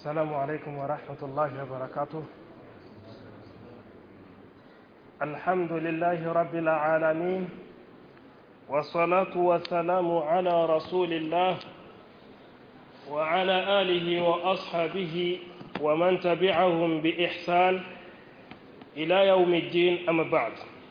السلام عليكم ورحمة الله وبركاته الحمد لله رب العالمين والصلاة والسلام على رسول الله وعلى آله وأصحابه ومن تبعهم بإحسان إلى يوم الدين أما بعد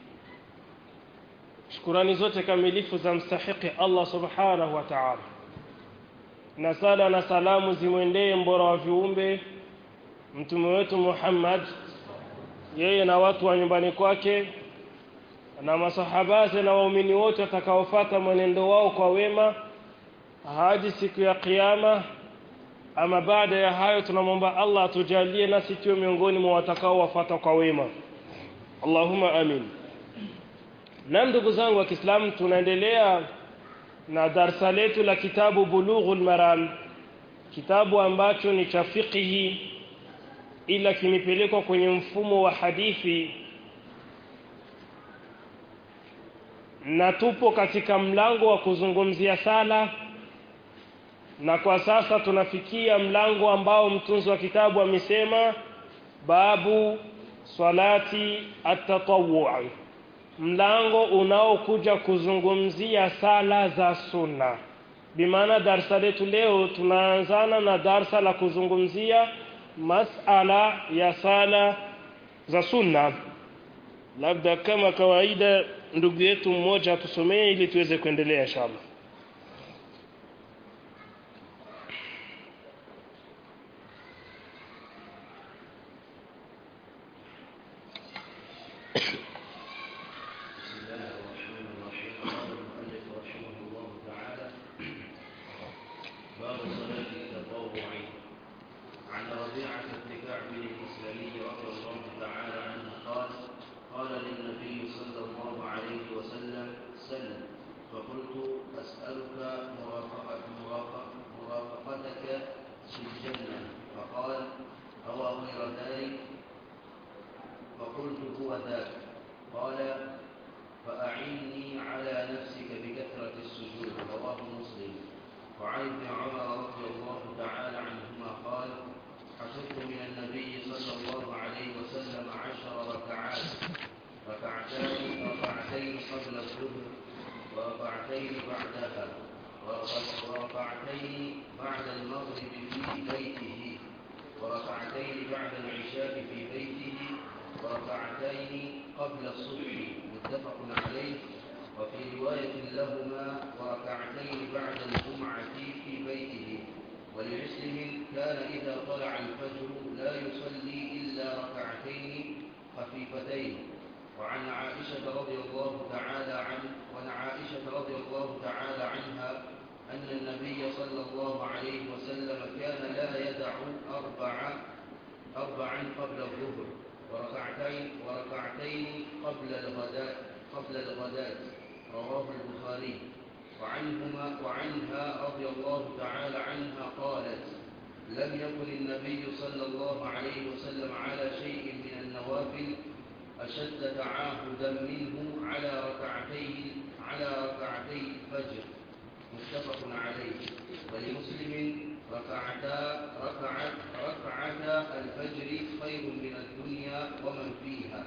shukurani zote kamilifu za mstahiki Allah subhanahu wa ta'ala na sala na salamu zimwendee mbora wa viumbe mtume wetu Muhammad yeye na watu wa nyumbani kwake na masahabati na waumini wote watakaofuata mwenendo wao kwa wema hadi siku ya kiyama ama baada ya hayo tunamwomba Allah atujalie nasi tuwe miongoni mwa watakaowafuata kwa wema Allahumma amin na ndugu zangu wa Kiislamu tunaendelea na darsa letu la kitabu Bulughul Maram kitabu ambacho ni cha fiqhi ila kimepelekwa kwenye mfumo wa hadithi na tupo katika mlango wa kuzungumzia sala na kwa sasa tunafikia mlango ambao mtunzi wa kitabu amesema babu salati at-tatawwu mlango unaokuja kuzungumzia sala za sunna bimaana darsa letu leo tunaanzana na darsa la kuzungumzia masala ya sala za sunna labda kama kawaida ndugu yetu mmoja atusomee ili tuweze kuendelea inshallah باب صلاة التطوع عن ربيعة بن كعب الإسلامي رضي الله تعالى عنه قال قال للنبي صلى الله عليه وسلم سل فقلت أسألك مرافقة مرافق مرافقتك في الجنة فقال أو غير ذلك فقلت هو ذاك قال فأعني على نفسك بكثرة السجود رواه مسلم وعن ابن عمر رضي الله تعالى عنهما قال حفظت من النبي صلى الله عليه وسلم عشر ركعات ركعتان ركعتين قبل الظهر وركعتين بعدها وركعتين بعد المغرب في بيته وركعتين بعد العشاء في بيته وركعتين قبل الصبح متفق عليه وفي رواية لهما وركعتين بعد الجمعة في بيته ولمسلم كان إذا طلع الفجر لا يصلي إلا ركعتين خفيفتين وعن عائشة رضي الله تعالى عنه وعن عائشة رضي الله تعالى عنها أن النبي صلى الله عليه وسلم كان لا يدع أربع أربعا قبل الظهر وركعتين وركعتين قبل الغداء قبل الغداء رواه البخاري وعنهما وعنها رضي الله تعالى عنها قالت لم يكن النبي صلى الله عليه وسلم على شيء من النوافل أشد تعاهدا منه على ركعتين على ركعتي الفجر متفق عليه ولمسلم ركعتا ركعت ركعتا الفجر خير من الدنيا ومن فيها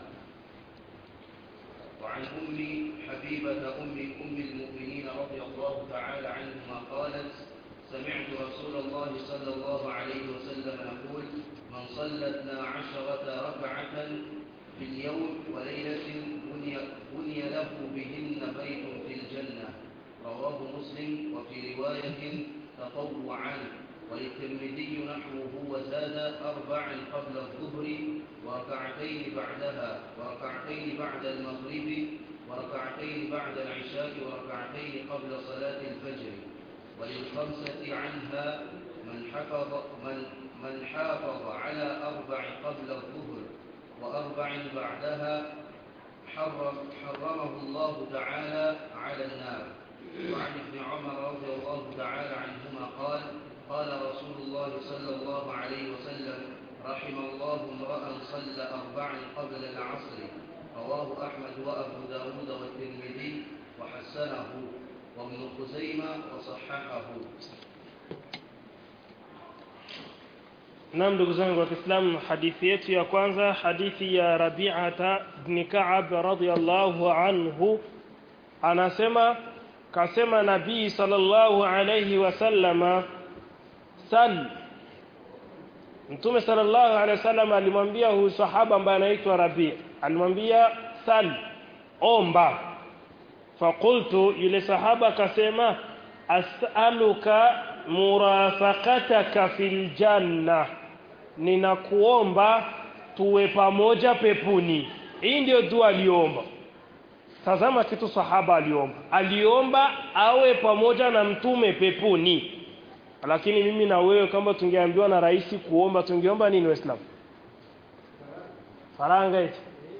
وعن أم حبيبة أم أم المؤمنين رضي الله تعالى عنهما قالت سمعت رسول الله صلى الله عليه وسلم يقول من صلى اثنا عشرة ركعة في اليوم وليلة بني, بني له بهن بيت في الجنة رواه مسلم وفي رواية تطوعا وللترمذي نحوه وزاد أربعا قبل الظهر وركعتين بعدها وركعتين بعد المغرب وركعتين بعد العشاء وركعتين قبل صلاة الفجر وللخمسة عنها من حفظ من من حافظ على أربع قبل الظهر وأربع بعدها حرم حرمه الله تعالى على النار وعن ابن عمر رضي الله تعالى عنهما قال قال رسول الله صلى الله عليه وسلم رحم الله امرأ صلى أربعا قبل العصر رواه أحمد وأبو داود والترمذي وحسنه وابن خزيمة وصححه Naam ndugu zangu wa Kiislamu hadithi yetu ya kwanza hadithi ya Rabi'ata ibn Ka'ab radhiyallahu anhu anasema kasema Nabii sallallahu alayhi wasallama sal Mtume sallallahu alayhi wasallam alimwambia huyu sahaba ambaye anaitwa Rabi' alimwambia sal omba faqultu yule sahaba akasema as'aluka murafaqataka fil janna ninakuomba tuwe pamoja pepuni hii ndio dua aliomba tazama kitu sahaba aliomba aliomba awe pamoja na mtume pepuni lakini mimi na wewe kama tungeambiwa na rais kuomba tungeomba nini waislamu faranga eti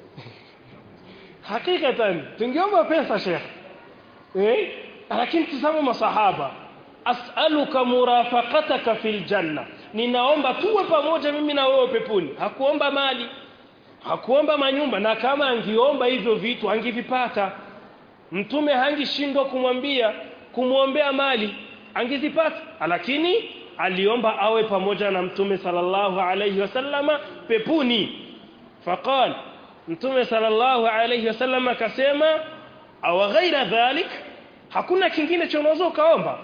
hakikatan tungeomba pesa sheikh eh lakini tazama masahaba as'aluka murafaqataka fil janna ninaomba tuwe pamoja mimi na wewe peponi hakuomba mali hakuomba manyumba na kama angiomba hivyo vitu angivipata mtume hangishindwa kumwambia kumwombea mali angezipata lakini aliomba awe pamoja na mtume sallallahu alayhi wasallama pepuni faqal mtume sallallahu alayhi wasallama akasema aw ghaira dhalik hakuna kingine cha unaweza kaomba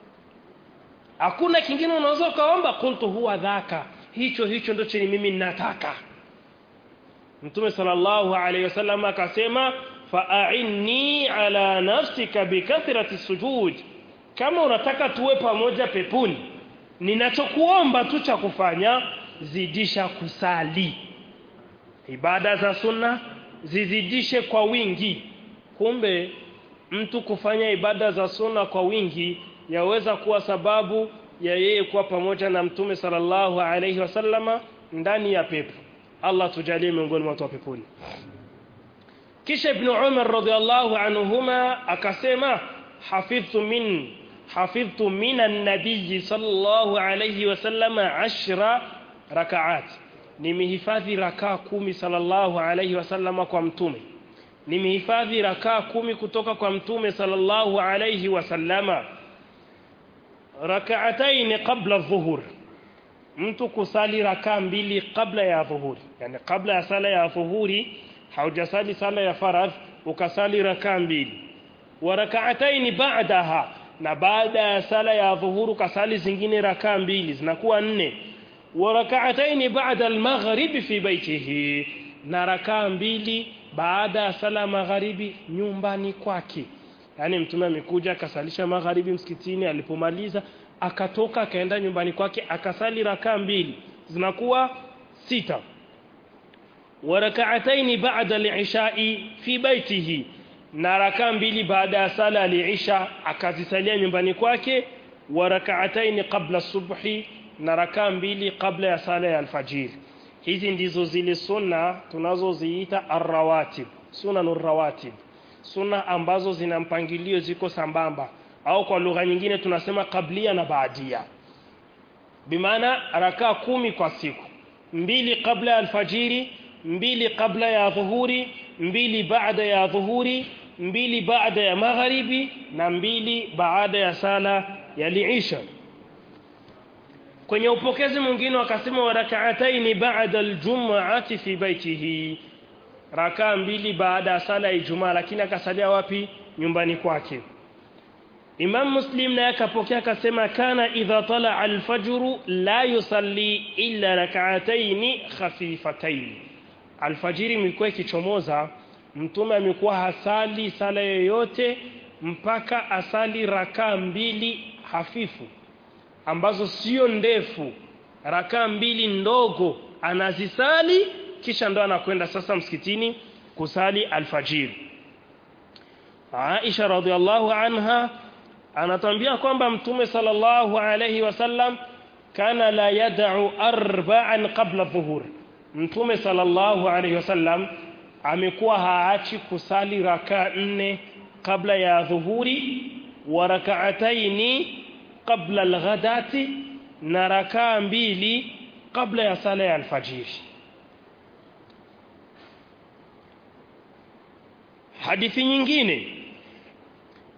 hakuna kingine unaweza kaomba qultu huwa dhaka hicho hicho ndio chenye mimi ninataka Mtume sallallahu alayhi wasallam akasema fa'inni ala nafsika bikathrati sujud kama unataka tuwe pamoja pepuni ninachokuomba tu cha kufanya zidisha kusali ibada za sunna zizidishe kwa wingi kumbe mtu kufanya ibada za sunna kwa wingi yaweza kuwa sababu ya yeye kuwa pamoja na mtume sallallahu alayhi wasallama ndani ya pepo Allah tujalie miongoni mwa watu wa peponi kisha ibn Umar radhiallahu anhuma akasema hafidhtu min hafidhtu min an-nabiy sallallahu alayhi wasallama ashra rakaat nimehifadhi rakaa kumi sallallahu alayhi wasallama kwa mtume nimehifadhi rakaa kumi kutoka kwa mtume sallallahu alayhi wasallama rak'atayn qabla adh-dhuhur mtu kusali rakaa mbili kabla ya dhuhuri yani kabla ya sala ya dhuhuri haujasali sala ya faradh ukasali rakaa mbili wa rak'atayn ba'daha na baada ya sala ya dhuhuru kasali zingine rakaa mbili zinakuwa nne wa rak'atayn ba'da al-maghrib fi baytihi na rakaa mbili baada ya sala magharibi nyumbani kwake yani mtume amekuja akasalisha magharibi msikitini alipomaliza akatoka akaenda nyumbani kwake akasali rakaa mbili zinakuwa sita wa rak'atayn ba'da al-isha'i fi baitihi na rakaa mbili baada ya sala al-isha akazisalia nyumbani kwake wa rak'atayn qabla subhi na rakaa mbili kabla ya sala ya alfajiri hizi ndizo zile sunna tunazoziita arrawatib sunanur rawatib sunna ambazo zina mpangilio ziko sambamba au kwa lugha nyingine tunasema kablia na baadia bimaana rakaa kumi kwa siku mbili kabla ya alfajiri mbili kabla ya dhuhuri mbili baada ya dhuhuri mbili baada ya magharibi na mbili baada ya sala ya liisha kwenye upokezi mwingine wakasema wa rak'ataini ba'da aljum'ati fi baitihi rakaa mbili baada ya sala ya Ijumaa lakini akasalia wapi nyumbani kwake Imam Muslim naye akapokea akasema kana idha tala al-fajr la yusalli illa rak'atayn khafifatayn alfajiri ilikuwa ikichomoza mtume amekuwa hasali sala yoyote mpaka asali rakaa mbili hafifu ambazo sio ndefu rakaa mbili ndogo anazisali kisha ndo anakwenda sasa msikitini kusali alfajiri Aisha radhiallahu anha anatambia kwamba mtume sallallahu alayhi wasallam kana la yad'u arba'an qabla dhuhur mtume sallallahu alayhi wasallam amekuwa haachi kusali rakaa nne kabla ya dhuhuri wa rak'ataini qabla alghadati na rakaa mbili kabla ya sala ya alfajiri hadithi nyingine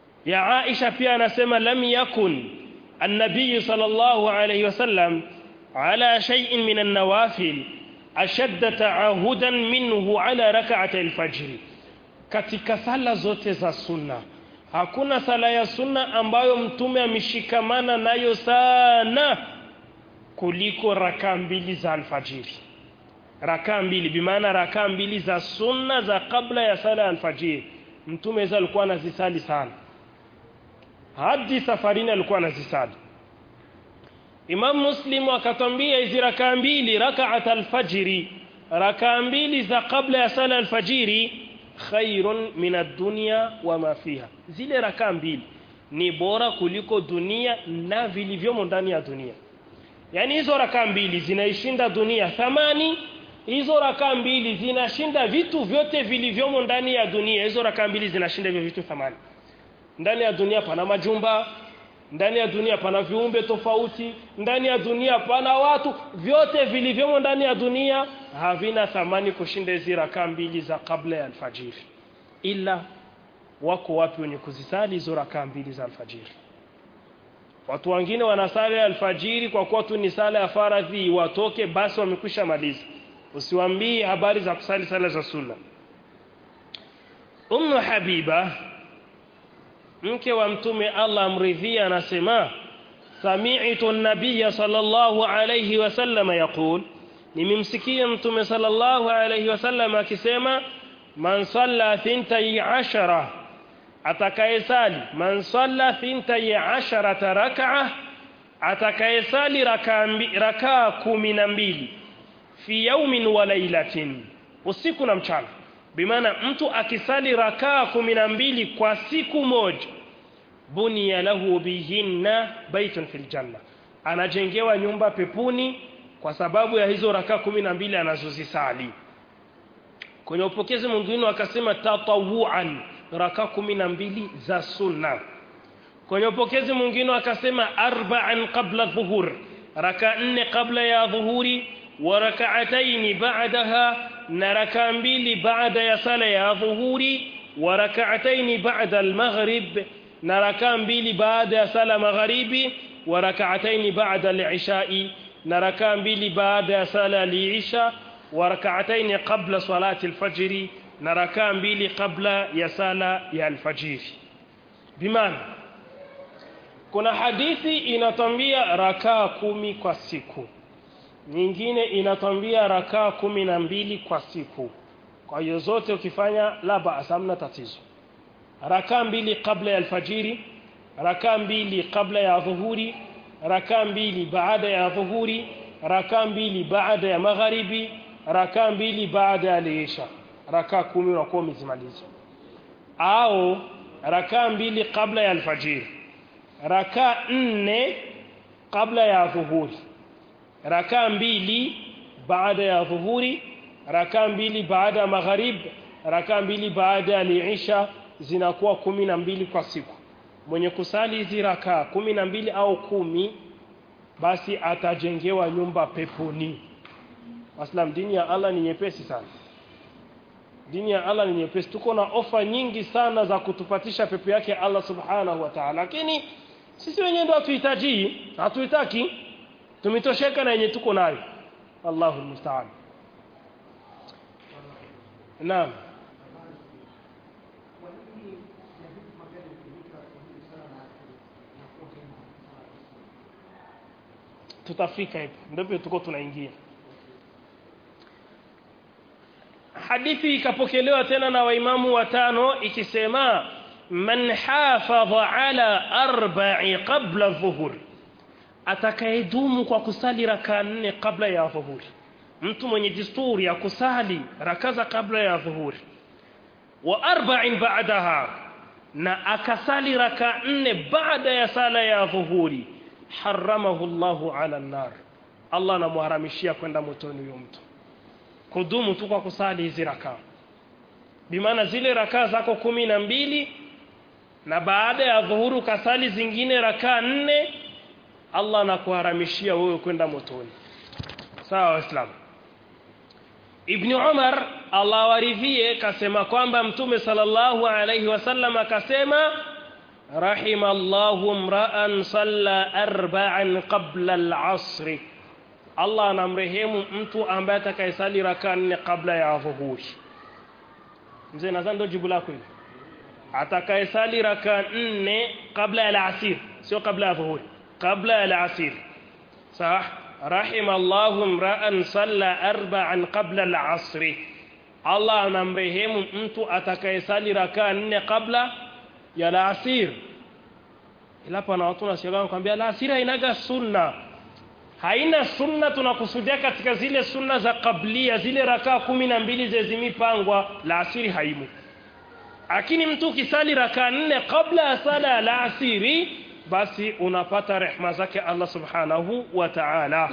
ya Aisha pia anasema lam yakun النبي صلى الله عليه وسلم على شيء من النوافل أشد تعاهدا منه على ركعة الفجر katika sala zote za sunna hakuna sala ya sunna ambayo mtume ameshikamana nayo sana kuliko rakaa mbili za alfajiri rakaa mbili bimaana rakaa mbili za sunna za kabla ya sala ya alfajiri mtume hizo alikuwa anazisali sana hadi safarini alikuwa anazisali Imam Muslim akatwambia hizi rakaa mbili rakaat alfajiri rakaa mbili za kabla ya sala alfajiri khairun min ad-dunya wa ma fiha zile rakaa mbili ni bora kuliko dunia na vilivyomo ndani ya dunia yani hizo rakaa mbili zinaishinda dunia thamani hizo rakaa mbili zinashinda vitu vyote vilivyomo ndani ya dunia hizo rakaa mbili zinashinda hivyo vitu thamani ndani ya dunia pana majumba ndani ya dunia pana viumbe tofauti ndani ya dunia pana watu vyote vilivyomo ndani ya dunia havina thamani kushinda hizi rakaa mbili za kabla ya alfajiri ila wako wapi wenye kuzisali hizo rakaa mbili za alfajiri watu wengine wanasali alfajiri kwa kuwa tu ni sala ya faradhi watoke basi wamekwisha maliza usiwaambie habari za kusali sala za sunna Ummu Habiba mke wa mtume Allah amridhia anasema sami'tu an-nabiy sallallahu alayhi wasallam yaqul nimemsikia mtume sallallahu alayhi wasallam akisema man salla thintai ashara atakayesali man salla thintai asharata rak'a atakayesali rakaa kumi na mbili fi yaumin wa lailatin usiku na mchana bimaana mtu akisali rakaa kumi na mbili kwa siku moja bunia lahu bihinna baitun fil janna anajengewa nyumba pepuni kwa sababu ya hizo rakaa kumi na mbili anazozisali kwenye upokezi mwingine akasema tatawuan rakaa kumi na mbili za sunna kwenye upokezi mwingine akasema arba'an qabla dhuhur raka nne kabla ya dhuhuri wa rak'ataini ba'daha na raka mbili baada ya sala ya dhuhuri wa rak'ataini ba'da al-maghrib na raka mbili baada ya sala magharibi wa rak'ataini ba'da al-isha'i na raka mbili baada ya sala al-isha wa rak'ataini qabla salati al-fajr na raka mbili kabla ya sala ya al-fajr bimaana kuna hadithi inatambia rakaa kumi kwa siku nyingine inatambia rakaa kumi na mbili kwa siku kwa hiyo zote ukifanya la baas hamna tatizo rakaa mbili kabla ya alfajiri rakaa mbili kabla ya dhuhuri rakaa mbili baada ya dhuhuri rakaa mbili baada ya magharibi rakaa mbili baada ya lisha rakaa kumi unakuwa umezimaliza au rakaa mbili kabla ya alfajiri rakaa nne kabla ya dhuhuri rakaa mbili baada ya dhuhuri rakaa mbili baada ya magharib rakaa mbili baada ya liisha zinakuwa kumi na mbili kwa siku mwenye kusali hizi rakaa kumi na mbili au kumi basi atajengewa nyumba peponi Waslam dini ya Allah ni nyepesi sana dini ya Allah ni nyepesi tuko na ofa nyingi sana za kutupatisha pepo yake Allah subhanahu wa ta'ala lakini sisi wenyewe ndio hatuhitaji hatuitaki tumetosheka na yenye tuko nayo Allahu musta'an Naam tutafika hapo ndipo tuko tunaingia hadithi ikapokelewa tena na waimamu watano ikisema man hafadha ala arba'i qabla dhuhur atakayedumu kwa kusali raka nne kabla ya dhuhuri mtu mwenye desturi ya kusali rakaza kabla ya dhuhuri wa arba'in ba'daha na akasali raka nne baada ya sala ya dhuhuri haramahu Allahu ala nar Allah anamharamishia kwenda motoni huyo mtu kudumu tu kwa kusali hizi raka bimaana zile raka zako kumi na mbili na baada ya dhuhuru kasali zingine raka nne Allah anakuharamishia wewe kwenda motoni sawa waislamu Ibn Umar Allah waridhie kasema kwamba Mtume sallallahu alayhi wasallam akasema rahimallahu mra'an salla arba'an qabla al-'asr Allah anamrehemu mtu ambaye atakayesali raka nne kabla ya dhuhuri mzee nadhani ndio jibu lako hilo atakayesali raka nne kabla ya alasir sio kabla ya dhuhuri kabla ya alasir sah rahima Allahu imra'an salla arba'an qabla al-asr Allah anamrehemu mtu atakayesali raka nne kabla ya alasir ila pana watu wanashangaa kwambia alasir hainaga sunna haina sunna tunakusudia katika zile sunna za kablia zile rakaa kumi na mbili zezimipangwa la asiri haimu lakini mtu ukisali rakaa nne kabla ya sala ya la asiri basi unapata rehma zake Allah subhanahu wa ta'ala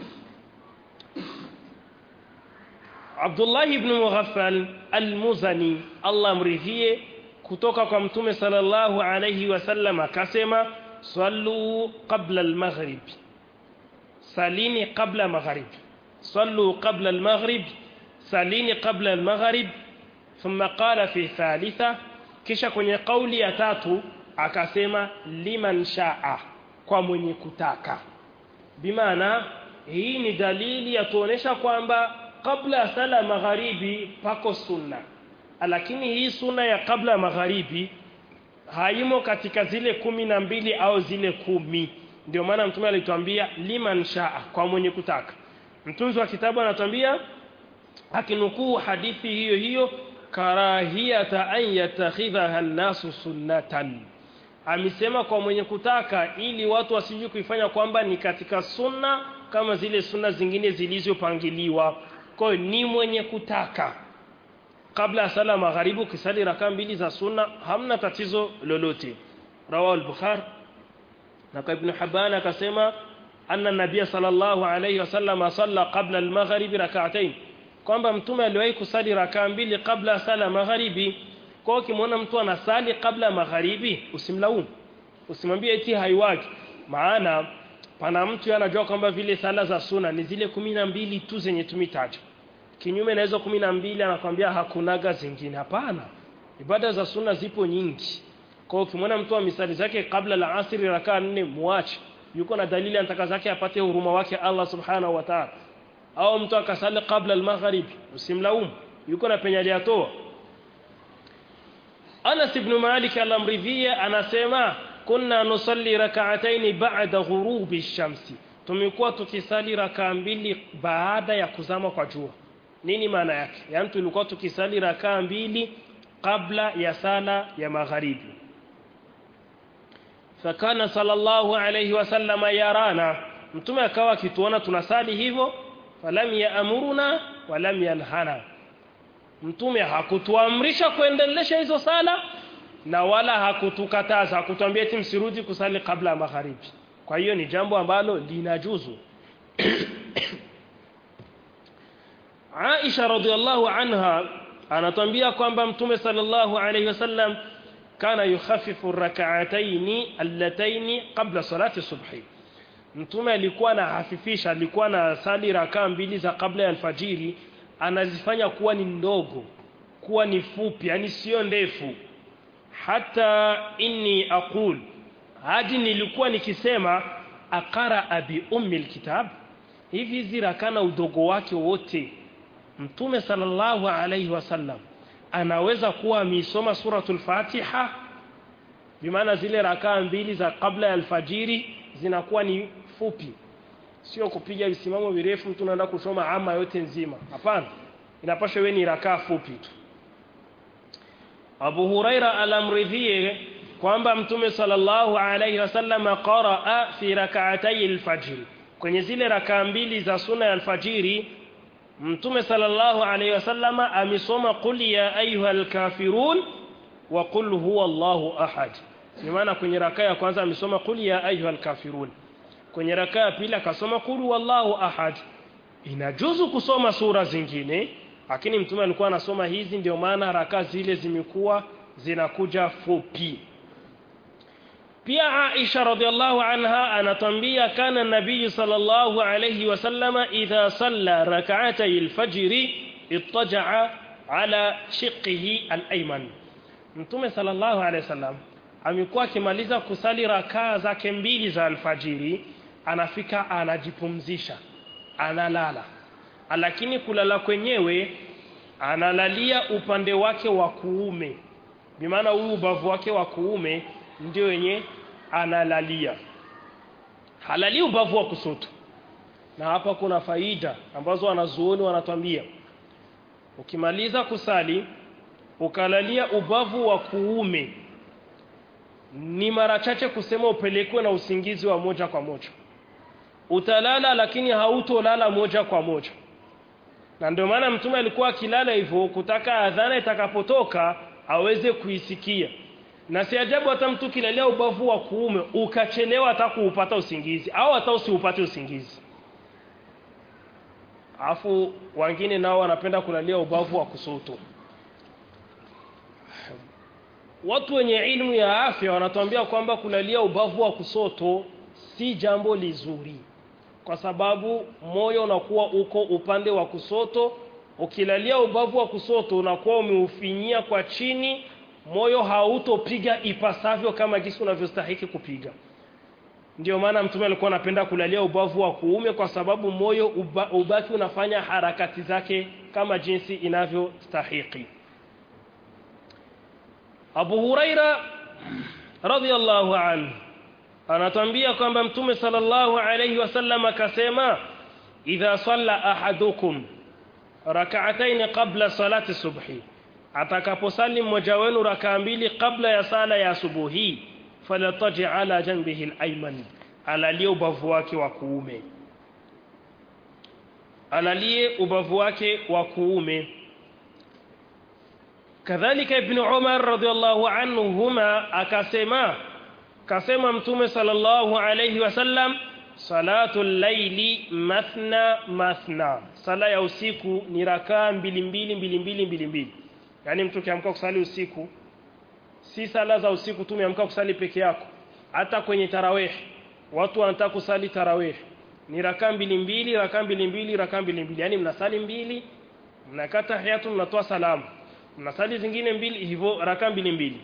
Abdullah ibn Mughaffal al-Muzani Allah mridhie kutoka kwa mtume sallallahu alayhi wasallam akasema sallu qabla al-maghrib salini qabla maghrib sallu qabla al-maghrib salini qabla al-maghrib thumma qala fi thalitha kisha kwenye kauli ya tatu akasema liman shaa kwa mwenye kutaka bimaana hii ni dalili ya tuonesha kwamba kabla ya sala magharibi pako sunna lakini hii sunna ya kabla ya magharibi haimo katika zile kumi na mbili au zile kumi ndio maana mtume alituambia liman shaa kwa mwenye kutaka mtunzi wa kitabu anatuambia akinukuu hadithi hiyo hiyo karahiyata an yatakhidhaha an-nasu sunnatan amesema kwa mwenye kutaka ili watu wasije kuifanya kwamba ni katika sunna kama zile sunna zingine zilizopangiliwa kwa hiyo ni mwenye kutaka kabla ya sala magharibi ukisali raka mbili za sunna hamna tatizo lolote rawahu al-bukhari na kwa ibn Hibban akasema anna nabiy sallallahu alayhi wasallam salla qabla al-maghrib rak'atayn kwamba mtume aliwahi kusali rakaa mbili kabla sala magharibi kwa ukimwona mtu anasali kabla magharibi usimlaumu usimwambie eti haiwaki maana pana mtu anajua kwamba vile sala za suna ni zile kumi na mbili tu zenye tumitaja kinyume na hizo kumi na mbili anakwambia hakunaga zingine hapana ibada za suna zipo nyingi kwa ukimwona mtu misali zake kabla la asri rakaa nne muache yuko na dalili anataka zake apate huruma wake Allah subhanahu wa ta'ala au mtu akasali kabla al-maghrib usimlaumu yuko na penye aliyatoa Anas ibn Malik al-Amridhiya anasema kunna nusalli rak'atayn ba'da ghurubi ash-shamsi tumekuwa tukisali rakaa mbili baada ya kuzama kwa jua nini maana yake yani tulikuwa tukisali rakaa mbili kabla ya sala ya magharibi fakana sallallahu alayhi wasallama yarana mtume akawa akituona tunasali hivyo falam yaamuruna walam yanhana mtume hakutuamrisha kuendelesha hizo sala na wala hakutukataza hakutuambia eti msirudi kusali kabla ya magharibi kwa hiyo ni jambo ambalo linajuzu Aisha radhiallahu anha anatuambia kwamba mtume sallallahu alayhi wasallam kana yukhaffifu rak'atayn allatayn qabla salati subhi mtume alikuwa anahafifisha alikuwa na sali rakaa mbili za kabla ya alfajiri anazifanya kuwa ni ndogo kuwa ni fupi yani sio ndefu hata inni aqul hadi nilikuwa nikisema akara abi ummi alkitab hivi hizi rakana udogo wake wote mtume sallallahu alayhi wasallam anaweza kuwa ameisoma suratul fatiha bimaana zile rakaa mbili za kabla ya alfajiri zinakuwa ni fupi sio kupiga visimamo virefu mtu anaenda kusoma ama yote nzima hapana inapaswa iwe ni rakaa fupi tu Abu Huraira alamridhie kwamba mtume sallallahu alayhi wasallam qaraa fi rak'atay al-fajr kwenye zile rakaa mbili za sunna ya alfajiri mtume sallallahu alayhi wasallam amesoma qul ya ayyuhal kafirun wa qul huwa Allahu ahad ni maana kwenye rakaa ya kwanza amesoma qul ya ayyuhal kafirun kwenye rakaa ya pili akasoma qul wallahu ahad inajuzu kusoma sura zingine lakini mtume alikuwa anasoma hizi ndio maana rakaa zile zimekuwa zinakuja fupi pia Aisha radhiallahu anha anatambia kana nabii sallallahu alayhi wasallama idha salla rak'atay al-fajr ittaja'a ala shiqqihi al-ayman mtume sallallahu alayhi wasallam amekuwa akimaliza kusali rakaa zake mbili za alfajiri anafika anajipumzisha analala lakini kulala kwenyewe analalia upande wake wa kuume bimaana huyu ubavu wake wa kuume ndio wenye analalia halali ubavu wa kusoto na hapa kuna faida ambazo wanazuoni wanatwambia ukimaliza kusali ukalalia ubavu wa kuume ni mara chache kusema upelekwe na usingizi wa moja kwa moja utalala lakini hautolala moja kwa moja na ndio maana mtume alikuwa akilala hivyo kutaka adhana itakapotoka aweze kuisikia na si ajabu hata mtu kilalia ubavu wa kuume ukachelewa hata kuupata usingizi au hata usiupate usingizi afu wengine nao wanapenda kulalia ubavu wa kusoto watu wenye ilmu ya afya wanatuambia kwamba kulalia ubavu wa kusoto si jambo lizuri kwa sababu moyo unakuwa uko upande wa kusoto ukilalia ubavu wa kusoto unakuwa umeufinyia kwa chini moyo hautopiga ipasavyo kama jinsi unavyostahiki kupiga ndio maana mtume alikuwa anapenda kulalia ubavu wa kuume kwa sababu moyo uba, ubaki unafanya harakati zake kama jinsi inavyostahiki Abu Huraira radhiallahu anhu anatambia kwamba mtume sallallahu alayhi wasallam akasema idha salla ahadukum rak'atayn qabla salati subhi atakaposali mmoja wenu rakaa mbili kabla ya sala ya asubuhi falataji ala janbihi al-ayman alalie ubavu wake wa kuume alalie ubavu wake wa kuume kadhalika ibn Umar radhiallahu anhuma akasema kasema mtume sallallahu alayhi wasallam salatul laili mathna mathna sala ya usiku ni rakaa mbili mbili mbili mbili mbili mbili yani mtu kiamka kusali usiku si sala za usiku tu umeamka kusali peke yako hata kwenye tarawih watu wanataka kusali tarawih ni rakaa mbili mbili rakaa mbili mbili rakaa mbili mbili yani mnasali mbili mnakata hayatu mnatoa salamu mnasali zingine mbili hivyo rakaa mbili mbili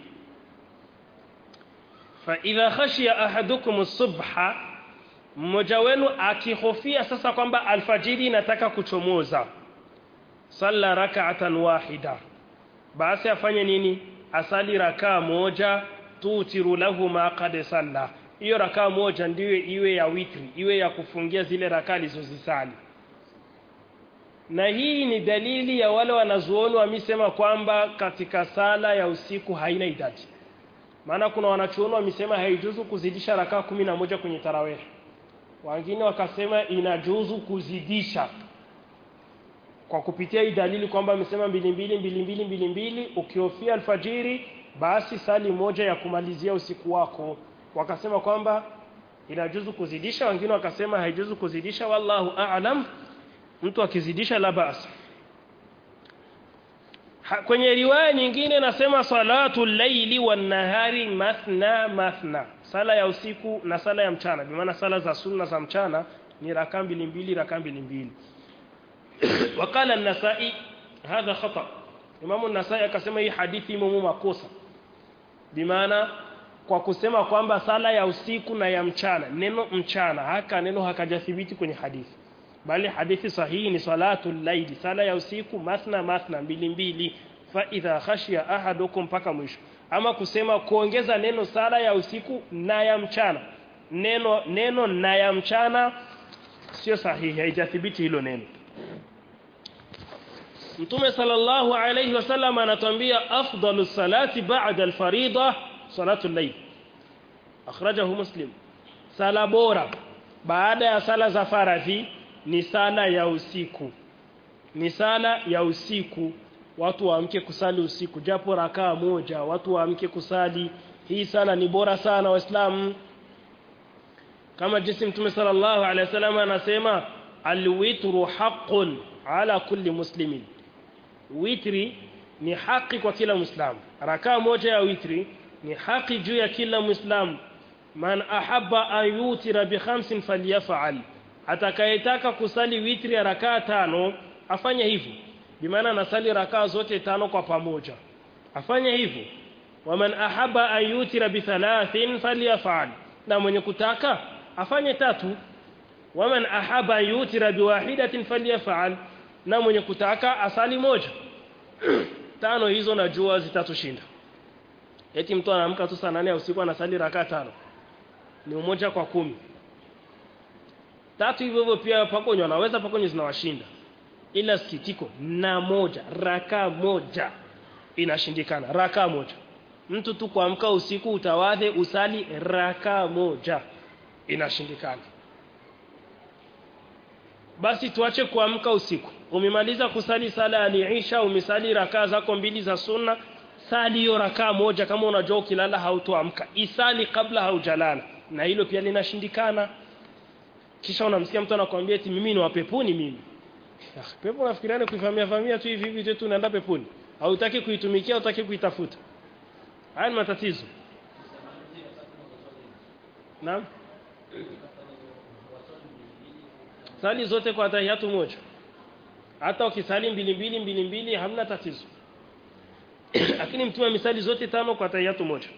fa idha khashiya ahadukum as-subha mmoja wenu akihofia sasa kwamba alfajiri inataka kuchomoza salla rak'atan wahida basi afanye nini asali rakaa moja tutiru lahu ma qad salla hiyo rakaa moja ndiyo iwe ya witri iwe ya kufungia zile rakaa alizozisali na hii ni dalili ya wale wanazuoni wamesema kwamba katika sala ya usiku haina idadi maana kuna wanachuoni wamesema haijuzu kuzidisha rakaa kumi na moja kwenye tarawih wengine wakasema inajuzu kuzidisha kwa kupitia hii dalili kwamba amesema mbili mbili mbili mbili mbili mbili ukihofia alfajiri basi sali moja ya kumalizia usiku wako wakasema kwamba inajuzu kuzidisha wengine wakasema haijuzu kuzidisha wallahu a'lam mtu akizidisha la basi kwenye riwaya nyingine nasema salatu laili wan nahari mathna mathna sala ya usiku na sala ya mchana bi maana sala za sunna za mchana ni rakaa mbili mbili rakaa mbili mbili وقال النسائي هذا خطأ Imam an-Nasai akasema hii hadithi imo makosa bimaana kwa kusema kwamba sala ya usiku na ya mchana neno mchana haka neno hakajathibiti kwenye hadithi bali hadithi sahihi ni salatu laili sala ya usiku mathna mathna mbili mbili fa idha khashiya ahadukum mpaka mwisho ama kusema kuongeza neno sala ya usiku na ya mchana neno neno na ya mchana sio sahihi haijathibiti hilo neno Mtume sallallahu alayhi wasallam anatuambia afdalu salati ba'da al-farida salatu al-layl akhrajahu muslim sala bora baada ya sala za faradhi ni sala ya usiku ni sala ya usiku watu waamke kusali usiku japo rakaa moja watu waamke kusali hii sala ni bora sana waislamu kama jinsi mtume sallallahu alaihi wasallam anasema alwitru haqqun ala kulli muslimin witri ni haki kwa kila muislamu rakaa moja ya witri ni haki juu ya kila muislamu man ahabba an yutira bi khamsin falyaf'al atakayetaka kusali witri ya rakaa tano afanye hivyo bimaana anasali rakaa zote tano kwa pamoja afanye hivyo waman ahabba an yutira bi thalathin falyaf'al na mwenye kutaka afanye tatu waman ahaba an yutira biwahidatin falyafal na mwenye kutaka asali moja tano hizo najua zitatushinda eti mtu anaamka tu saa nane ya usiku anasali rakaa tano ni umoja kwa kumi tatu hivyo hivyo pia pakonyo anaweza pakonyo zinawashinda ila sikitiko na moja raka moja inashindikana raka moja mtu tu kuamka usiku utawadhe usali raka moja inashindikana basi tuache kuamka usiku umemaliza kusali sala aliisha umesali rakaa zako mbili za sunna sali hiyo rakaa moja kama unajua ukilala hautoamka isali kabla haujalala na hilo pia linashindikana kisha unamsikia mtu anakuambia eti mimi ni wa peponi mimi Ah, pepo nafikiriani kuifamia famia tu hivi hivi tu unaenda peponi hautaki kuitumikia hautaki kuitafuta haya ni matatizo naam sali zote kwa tahiyatu moja hata ukisali mbili mbili mbili mbili hamna tatizo lakini mtume amesali zote tano kwa tahiyatu moja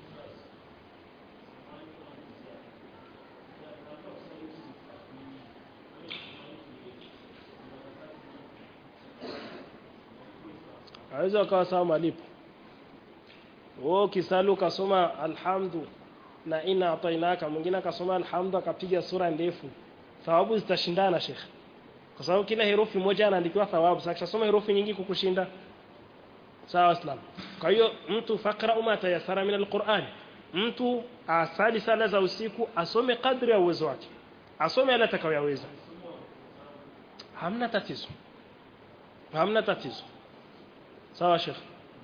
aweza akawa sawa malipo wewe ukisali ukasoma alhamdu na ina atainaka mwingine akasoma alhamdu akapiga sura ndefu thawabu zitashindana shekhe kwa sababu kila herufi moja anaandikiwa thawabu sasa akishasoma herufi nyingi kukushinda sawa islam kwa hiyo mtu fakra uma tayasara min alquran mtu asali sala za usiku asome kadri ya uwezo wake asome yale atakayoweza hamna tatizo hamna tatizo sawa shekhe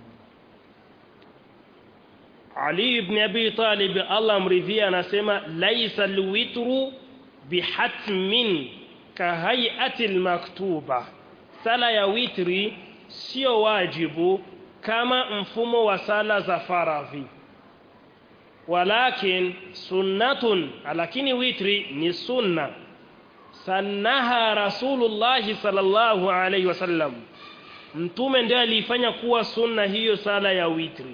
Ali ibn Abi Talib Allah amridhia anasema laisa alwitru bihatmin kahayati almaktuba sala ya witri sio wajibu kama mfumo wa sala za faradhi walakin sunnatun lakini witri ni sunna sannaha rasulullah sallallahu alayhi wasallam mtume ndiye aliifanya kuwa sunna hiyo sala ya witri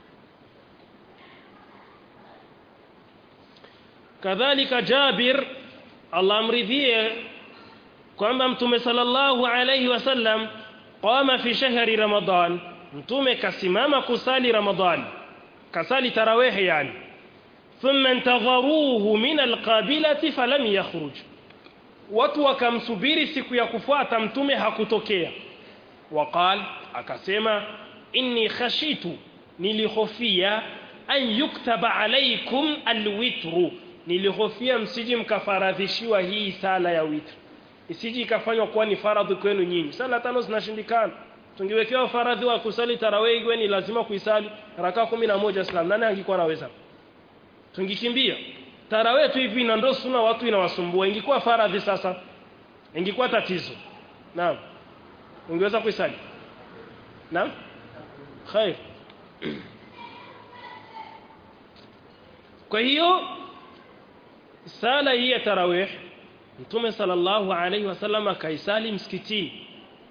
kadhalika Jabir Allah amridhie kwamba mtume sallallahu alayhi wasallam qama fi shahri ramadan mtume kasimama kusali ramadan kasali tarawih yani thumma intagharuhu min alqabilati falam yakhruj watu wakamsubiri siku ya kufuata mtume hakutokea waqal akasema inni khashitu nilihofia an yuktaba alaykum alwitru nilihofia msiji mkafaradhishiwa hii sala ya witri isiji ikafanywa kuwa ni faradhi kwenu nyinyi sala tano zinashindikana tungewekewa faradhi wa kusali tarawih iwe ni lazima kuisali raka moja islam nani angekuwa anaweza tungikimbia tarawih tu hivi na ndo sunna watu inawasumbua ingekuwa faradhi sasa ingekuwa tatizo naam ungeweza kuisali naam khair kwa hiyo sala hii ya tarawih mtume sallallahu alaihi wasallam akaisali msikitini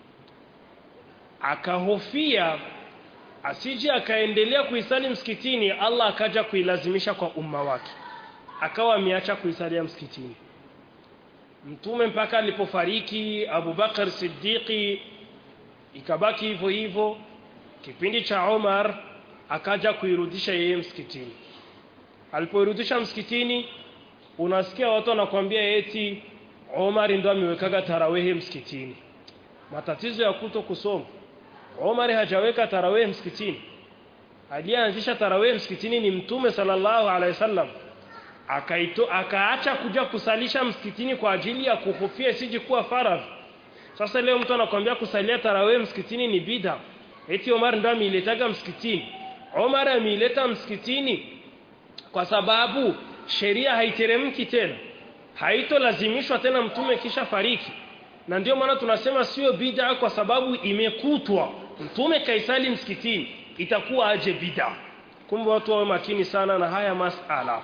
akahofia asije akaendelea kuisali msikitini Allah akaja kuilazimisha kwa umma wake akawa ameacha kuisalia msikitini mtume mpaka alipofariki Abu Bakar Siddiqi ikabaki hivyo hivyo kipindi cha Omar akaja kuirudisha yeye msikitini alipoirudisha msikitini unasikia watu wanakuambia eti Omar ndo amewekaga tarawehe msikitini matatizo ya kuto kusoma Omar hajaweka tarawehe msikitini aliyeanzisha tarawehe msikitini ni mtume sallallahu alaihi wasallam akaito akaacha kuja kusalisha msikitini kwa ajili ya kuhofia isije kuwa faradhi sasa leo mtu anakuambia kusalia tarawehe msikitini ni bid'a eti Omar ndo ameiletaga msikitini Omar ameileta msikitini kwa sababu sheria haiteremki tena haitolazimishwa tena mtume kisha fariki na ndio maana tunasema sio bid'a kwa sababu imekutwa mtume kaisali msikitini itakuwa aje bid'a kumbe watu wawe makini sana na haya masala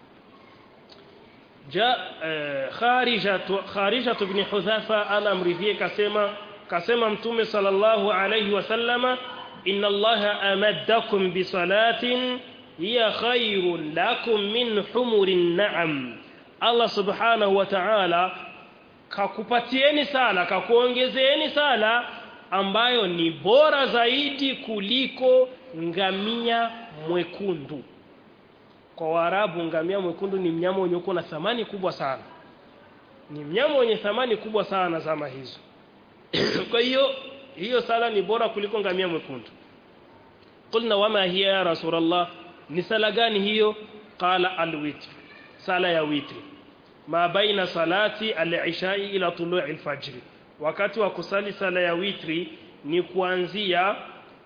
ja kharija kharija ibn hudhafa al-amridhi kasema kasema mtume sallallahu alayhi wasallama inna allaha amaddakum bi salatin hiya khairun lakum min humurin na'am Allah subhanahu wa ta'ala kakupatieni sala kakuongezeeni sala ambayo ni bora zaidi kuliko ngamia mwekundu kwa Waarabu ngamia mwekundu ni mnyama mwenye uko na thamani kubwa sana ni mnyama mwenye thamani kubwa sana zama hizo kwa hiyo hiyo sala ni bora kuliko ngamia mwekundu qulna wama hiya ya rasulullah ni sala gani hiyo qala alwitr sala ya witri ma baina salati al-ishai ila tulu'i al-fajr wakati wa kusali sala ya witri ni kuanzia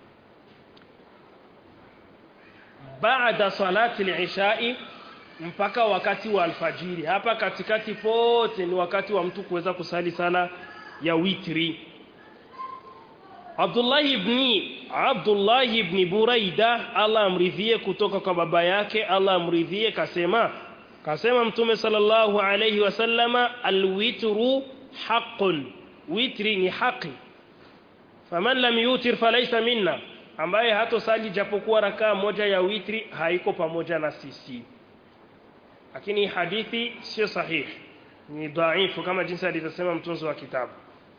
baada salati al-ishai mpaka wakati wa alfajiri hapa katikati pote ni wakati wa mtu kuweza kusali sala ya witri Abdullah ibn Abdullah ibn Buraida Allah amridhie kutoka kwa baba yake Allah amridhie kasema kasema mtume sallallahu alayhi wasallama alwitru haqqun witri ni haki faman lam yutir falaysa minna ambaye hatosali japokuwa rakaa moja ya witri haiko pamoja na sisi lakini hadithi sio sahihi ni dhaifu kama jinsi alivyosema mtunzi wa kitabu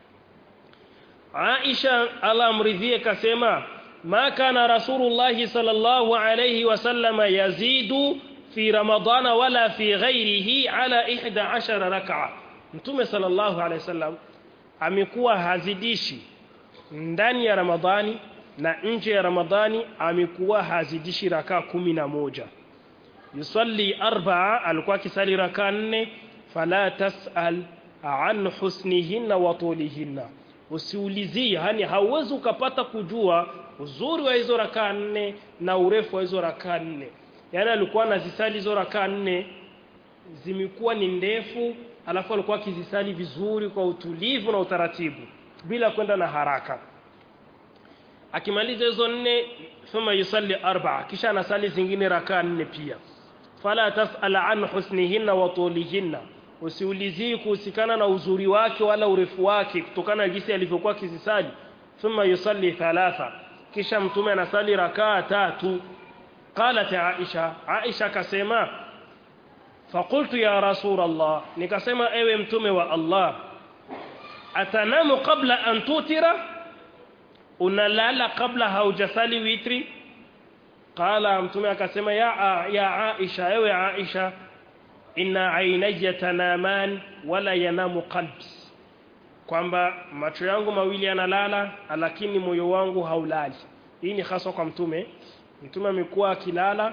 Aisha Allah amridhie kasema ma kana rasulullah sallallahu alayhi wasallama yazidu fi ramadana wala fi ghairihi ala 11 rak'a mtume sallallahu alayhi wasallam amekuwa hazidishi ndani ya ramadhani na nje ya ramadhani amekuwa hazidishi rakaa kumi na moja yusalli arba'a alikuwa kisali rakaa nne fala tas'al an husnihinna wa tulihinna usiulizie yani hauwezi ukapata kujua uzuri wa hizo rakaa nne na urefu wa hizo rakaa nne yani alikuwa anazisali hizo rakaa nne zimekuwa ni ndefu alafu alikuwa akizisali vizuri kwa utulivu na utaratibu bila kwenda na haraka akimaliza hizo nne thumma yusalli arba'a kisha anasali zingine rakaa nne pia fala tas'al an husnihinna wa tulihinna usiulizii kuhusikana na uzuri wake wala urefu wake kutokana na jinsi alivyokuwa kizisali thumma yusalli thalatha kisha mtume anasali rakaa tatu qalat aisha aisha akasema faqultu ya rasul allah nikasema ewe mtume wa allah atanamu qabla an tutira unalala kabla haujasali witri qala mtume akasema ya ya aisha ewe aisha inna ainaya tanaman wala yanamu qalbi kwamba macho yangu mawili yanalala lakini moyo wangu haulali hii ni hasa kwa mtume mtume amekuwa akilala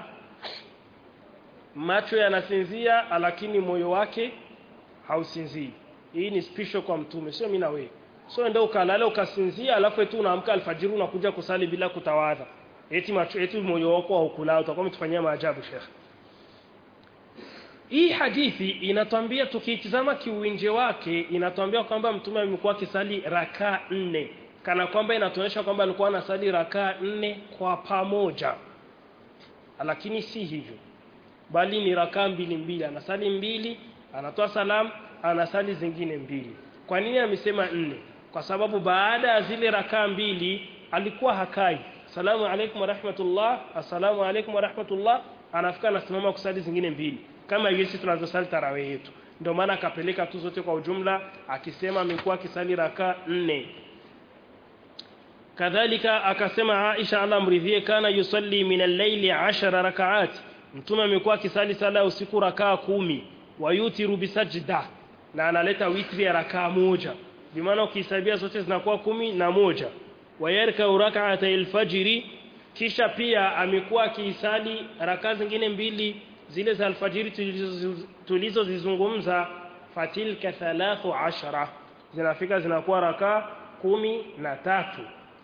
macho yanasinzia lakini moyo wake hausinzii hii ni special kwa mtume sio mimi na wewe so ndio ukalala ukasinzia alafu tu unaamka alfajiri unakuja kusali bila kutawadha eti macho eti moyo wako haukulala utakuwa mtufanyia maajabu shekhi hii hadithi inatwambia tukitizama kiuwinje wake inatwambia kwamba mtume amekuwa akisali rakaa nne kana kwamba inatuonyesha kwamba alikuwa anasali rakaa nne kwa pamoja lakini si hivyo bali ni rakaa mbili mbili anasali mbili anatoa salamu anasali zingine mbili kwa nini amesema nne kwa sababu baada ya zile rakaa mbili alikuwa hakai salamu alaykum warahmatullah assalamu alaykum warahmatullah anafika anasimama kusali zingine mbili kama jinsi tunazosali tarawih yetu ndio maana akapeleka tu zote kwa ujumla akisema amekuwa akisali rakaa nne kadhalika akasema Aisha Allah mridhie kana yusalli min al-layli 10 rakaat mtume amekuwa akisali sala usiku rakaa kumi wayutiru bisajda na analeta witri ya rakaa moja bimaana ukihesabia zote zinakuwa kumi na moja wayarka rak'ata al-fajri kisha pia amekuwa akisali rakaa zingine mbili zile za alfajiri tulizozizungumza fatilka thalathu ashara zinafika zinakuwa rakaa kumi na tatu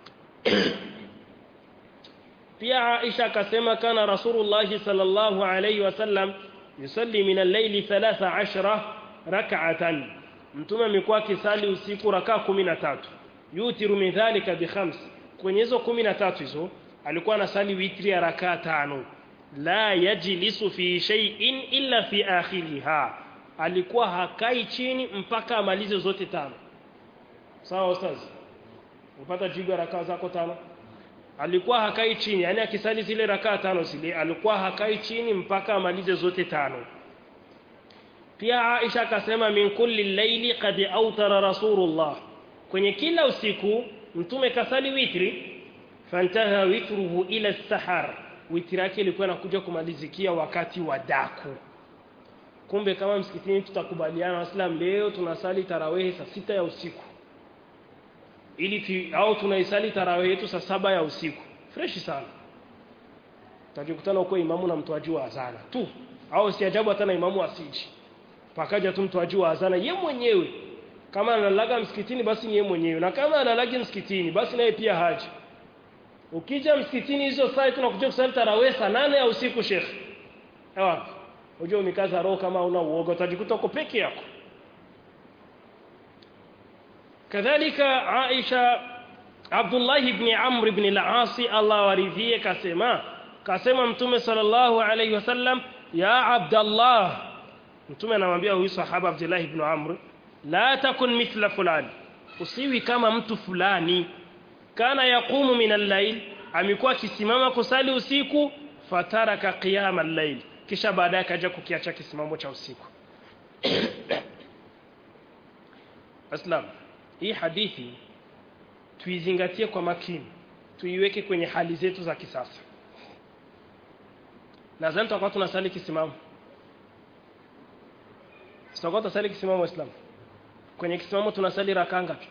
pia Aisha akasema kana Rasulullah sallallahu alayhi wasallam yusalli min al-layli 13 rak'atan mtume amekuwa akisali usiku rakaa 13 yutiru min dhalika bi khams kwenye hizo 13 hizo alikuwa anasali witri ya rakaa tano la yajlisu fi shay'in illa fi akhiriha alikuwa hakai chini mpaka amalize zote tano sawa ustaz upata jibu ya rakaa zako tano alikuwa hakai chini yani akisali zile rakaa tano zile alikuwa hakai chini mpaka amalize zote tano pia Aisha akasema min kulli layli qad awtara rasulullah kwenye kila usiku mtume kasali witri fantaha witruhu ila sahar witri yake ilikuwa inakuja kumalizikia wakati wa daku kumbe kama msikitini tutakubaliana waislamu leo tunasali tarawehe saa sita ya usiku ili tu, au tunaisali tarawehe yetu saa saba ya usiku freshi sana utajikutana huko imamu na mtoaji wa azana tu au si ajabu hata na imamu asiji pakaja tu mtoaji wa azana ye mwenyewe kama analalaga msikitini basi ni ye mwenyewe na kama analagi msikitini basi naye pia haji ukija msikitini hizo saa tunakuja kusali tarawih saa nane ya usiku shekhe ewa unajua umekaza roho kama una uoga utajikuta uko peke yako kadhalika Aisha Abdullah ibn Amr ibn al-As Allah waridhie kasema kasema mtume sallallahu alayhi wasallam ya Abdullah mtume anamwambia huyu sahaba Abdullah ibn Amr la takun mithla fulani usiwi kama mtu fulani kana yaqumu min al-layl amekuwa akisimama kusali usiku fataraka qiyam al-layl kisha baadaye akaja kukiacha kisimamo cha usiku Aslam hii hadithi tuizingatie kwa makini tuiweke kwenye hali zetu za kisasa nadhani tutakuwa tunasali kisimamo tutakuwa tunasali kisimamo waislamu kwenye kisimamo tunasali rakaa ngapi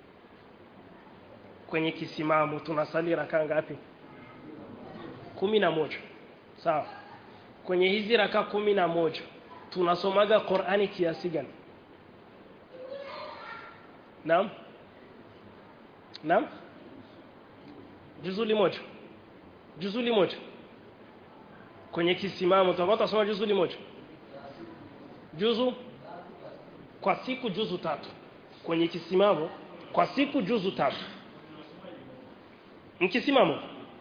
kwenye kisimamo tunasali rakaa ngapi kumi na moja sawa kwenye hizi raka kumi na moja tunasomaga Qur'ani kiasi gani Naam Naam Juzuli moja Juzuli moja kwenye kisimamo tutakuwa tunasoma juzuli moja Juzu kwa siku juzu tatu kwenye kisimamo kwa siku juzu tatu mkisimamo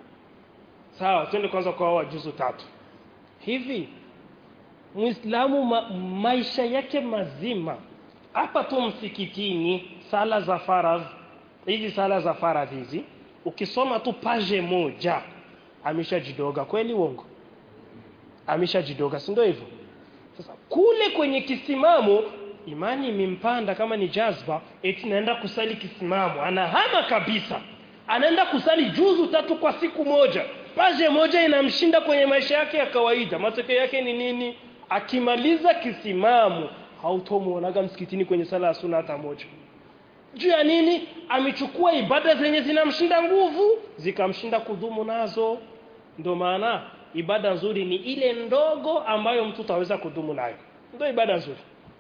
sawa twende kwanza kwa wa juzu tatu hivi Muislamu ma, maisha yake mazima hapa tu msikitini sala za faradh hizi sala za faradh hizi ukisoma tu page moja ameshajidoga kweli uongo ameshajidoga si ndio hivyo sasa kule kwenye kisimamo imani imempanda kama ni jazba eti naenda kusali kisimamo anahama kabisa anaenda kusali juzu tatu kwa siku moja paje moja inamshinda kwenye maisha yake ya kawaida matokeo yake ni nini akimaliza kisimamo hautomuonaga msikitini kwenye sala ya sunna hata moja juu ya nini amechukua ibada zenye zinamshinda nguvu zikamshinda kudhumu nazo ndio maana ibada nzuri ni ile ndogo ambayo mtu taweza kudumu nayo ndio ibada nzuri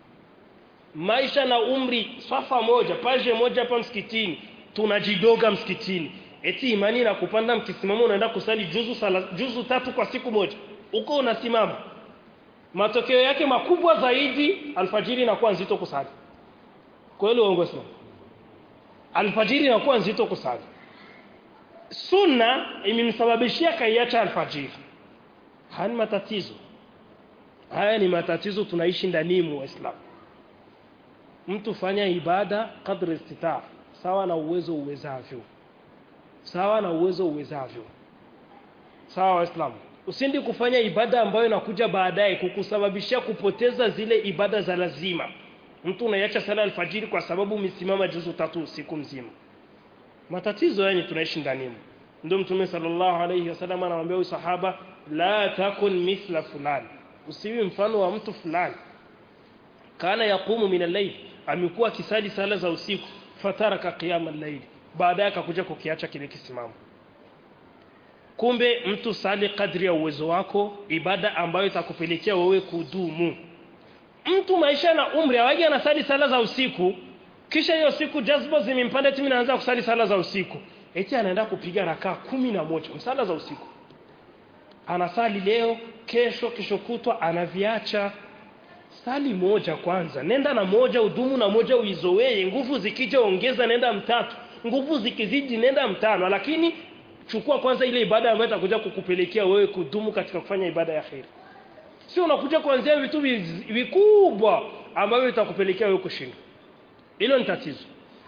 maisha na umri swafa moja paje moja hapa msikitini tunajidoga msikitini eti imani na kupanda mkisimama unaenda kusali juzu sala, juzu tatu kwa siku moja uko unasimama matokeo yake makubwa zaidi alfajiri inakuwa nzito kusali kweli uongo sio alfajiri inakuwa nzito kusali sunna imemsababishia kaiacha alfajiri haya matatizo haya ni matatizo tunaishi ndani mu waislamu mtu fanya ibada kadri istitaa sawa na uwezo uwezavyo sawa na uwezo uwezavyo sawa waislamu usindi kufanya ibada ambayo inakuja baadaye kukusababishia kupoteza zile ibada za lazima mtu unaiacha sala alfajiri kwa sababu umesimama juzu tatu usiku mzima matatizo yani tunaishi ndani ndio mtume sallallahu alayhi wasallam anamwambia huyu sahaba la takun mithla fulani usiwi mfano wa mtu fulani kana yaqumu min al-layl amekuwa akisali sala za usiku fataraka qiyam al-layl baadaye akakuja kukiacha kile kisimamo kumbe mtu sali kadri ya uwezo wako ibada ambayo itakupelekea wewe kudumu mtu maisha na umri awagi anasali sala za usiku kisha hiyo siku jazba zimempanda timi naanza kusali sala za usiku eti anaenda kupiga rakaa kumi na moja sala za usiku anasali leo kesho kesho kutwa anaviacha sali moja kwanza nenda na moja udumu na moja uizoee nguvu zikija ongeza nenda mtatu nguvu zikizidi nenda mtano lakini chukua kwanza ile ibada ambayo itakuja kukupelekea wewe kudumu katika kufanya ibada ya khair sio unakuja kuanzia vitu vikubwa ambavyo vitakupelekea wewe kushinda hilo ni tatizo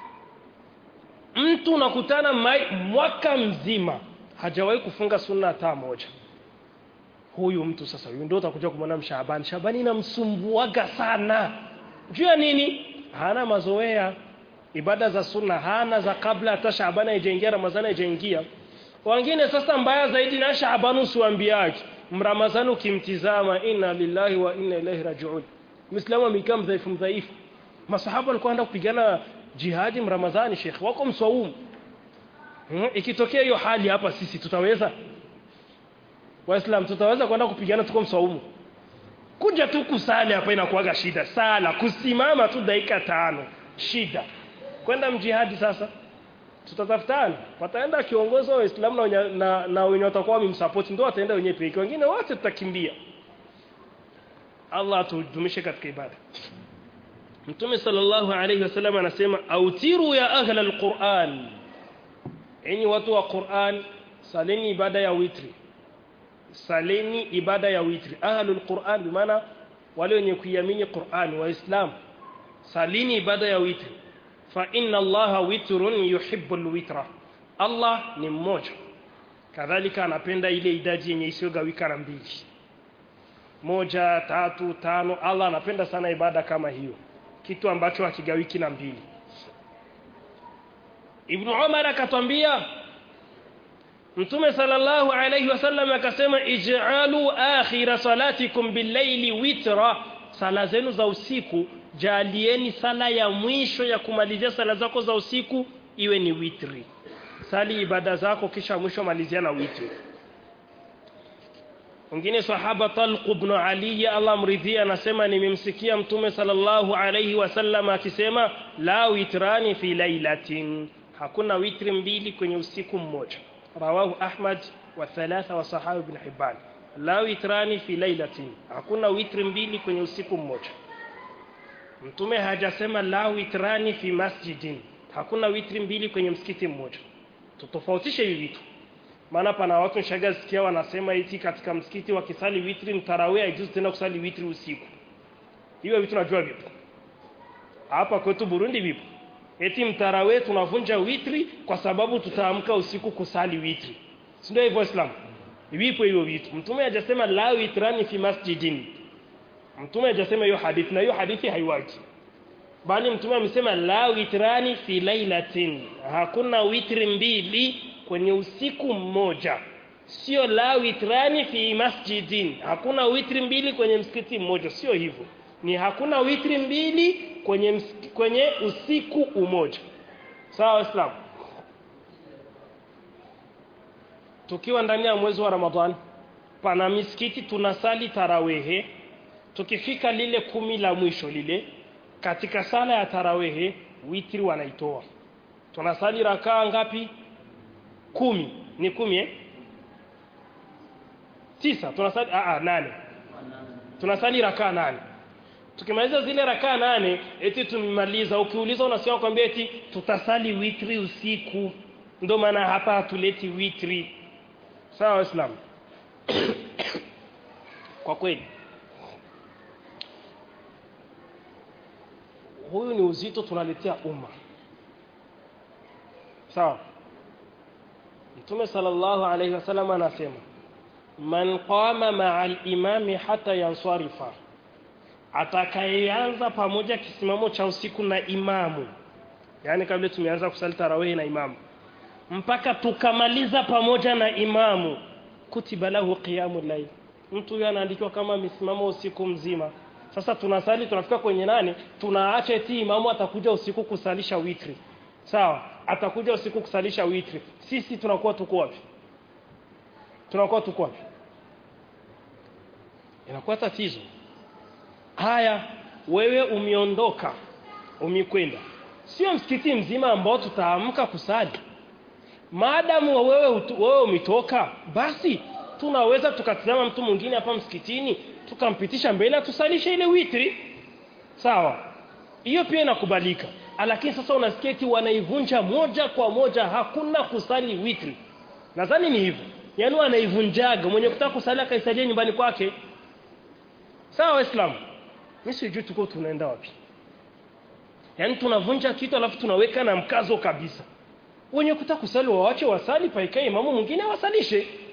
mtu unakutana mwaka mzima hajawahi kufunga sunna hata moja huyu mtu sasa huyu ndio utakuja kumwona Shabani Shabani inamsumbuaga sana juu ya nini hana mazoea ibada za sunna hana za kabla hata Shabani haijaingia Ramadhani haijaingia wengine sasa mbaya zaidi na Shabani usiwaambiaje mramazani ukimtizama inna lillahi wa inna ilaihi rajiun Muislamu amekaa mdhaifu mdhaifu masahaba walikuwa wanaenda kupigana jihadi mramazani Sheikh wako mswaumu hmm? ikitokea hiyo hali hapa sisi tutaweza Waislamu tutaweza kwenda kupigana tuko mswaumu kuja tu kusali hapa inakuwaga shida sala kusimama tu dakika tano shida kwenda mjihadi sasa tutatafutana wataenda kiongozi wa Waislamu na, wenye- na, na wenye watakuwa wamemsupport ndio wataenda wenyewe peke wengine wote tutakimbia Allah atudumishe katika ibada Mtume sallallahu alayhi wasallam anasema autiru ya ahla alquran enyi watu wa Qur'an saleni ibada ya witri saleni ibada ya witri ahlul Qur'an bimaana wale wenye kuiamini Qur'an waislamu salini ibada ya witri fa inna allaha witrun yuhibbul witra Allah ni mmoja kadhalika anapenda ile idadi yenye isiyogawika na mbili moja tatu tano Allah anapenda sana ibada kama hiyo kitu ambacho hakigawiki na mbili Ibn Umar akatwambia Mtume sallallahu alayhi wasallam akasema ij'alu akhira salatikum bil-layli witra sala zenu za usiku jalieni sala ya mwisho ya kumalizia sala zako za usiku iwe ni witri sali ibada zako kisha mwisho malizia na witri Mwingine sahaba Talq ibn Ali Allah mridhia anasema nimemsikia Mtume sallallahu alayhi wasallam akisema la witrani fi lailatin hakuna witri mbili kwenye usiku mmoja rawahu Ahmad wa thalatha wa sahabi ibn Hibban la witrani fi lailatin hakuna witri mbili kwenye usiku mmoja Mtume hajasema la witrani fi masjidin hakuna witri mbili kwenye msikiti mmoja tutofautishe hivi vitu maana pana watu nishaga sikia wanasema eti katika msikiti wakisali witri mtarawih haijuzu tena kusali witri usiku hiyo vitu najua vipo hapa kwetu Burundi vipo eti mtarawih tunavunja witri kwa sababu tutaamka usiku kusali witri si ndio hivyo Islam vipo hivyo vitu mtume hajasema la witrani fi masjidin mtume hajasema hiyo hadithi na hiyo hadithi haiwaki bali mtume amesema la witrani fi lailatin hakuna witri mbili kwenye usiku mmoja sio la witrani fi masjidin hakuna witri mbili kwenye msikiti mmoja sio hivyo ni hakuna witri mbili kwenye msiki, kwenye usiku umoja sawa waislamu tukiwa ndani ya mwezi wa ramadhani pana misikiti tunasali tarawehe tukifika lile kumi la mwisho lile katika sala ya tarawehe witri wanaitoa tunasali rakaa ngapi kumi ni kumi eh? tisa tunasali a a nane tunasali rakaa nane tukimaliza zile rakaa nane eti tumemaliza ukiuliza unasikia kwambia eti tutasali witri usiku ndio maana hapa hatuleti witri sawa waislamu kwa kweli huyu ni uzito tunaletea umma sawa Mtume sallallahu alayhi wasallam anasema man qama ma'a al-imami hata yansarifa atakayeanza pamoja kisimamo cha usiku na imamu yani kabla tumeanza kusali tarawih na imamu mpaka tukamaliza pamoja na imamu kutiba lahu qiyamul layl mtu huyo anaandikiwa kama misimamo usiku mzima sasa tunasali tunafika kwenye nane tunaacha eti imamu atakuja usiku kusalisha witri sawa atakuja usiku kusalisha witri sisi tunakuwa tuko wapi tunakuwa tuko wapi inakuwa tatizo haya wewe umeondoka umekwenda sio msikiti mzima ambao tutaamka kusali maadamu wewe utu, wewe umetoka basi tunaweza tukatizama mtu mwingine hapa msikitini tukampitisha mbele tusalishe ile witri sawa hiyo pia inakubalika lakini sasa unasikia eti wanaivunja moja kwa moja hakuna kusali witri nadhani ni hivyo yaani wanaivunjaga mwenye kutaka kusali akaisalia nyumbani kwake sawa waislamu mimi sijui tuko tunaenda wapi yaani tunavunja kitu alafu tunaweka na mkazo kabisa wenye kutaka kusali waache wasali paikae imamu mwingine awasalishe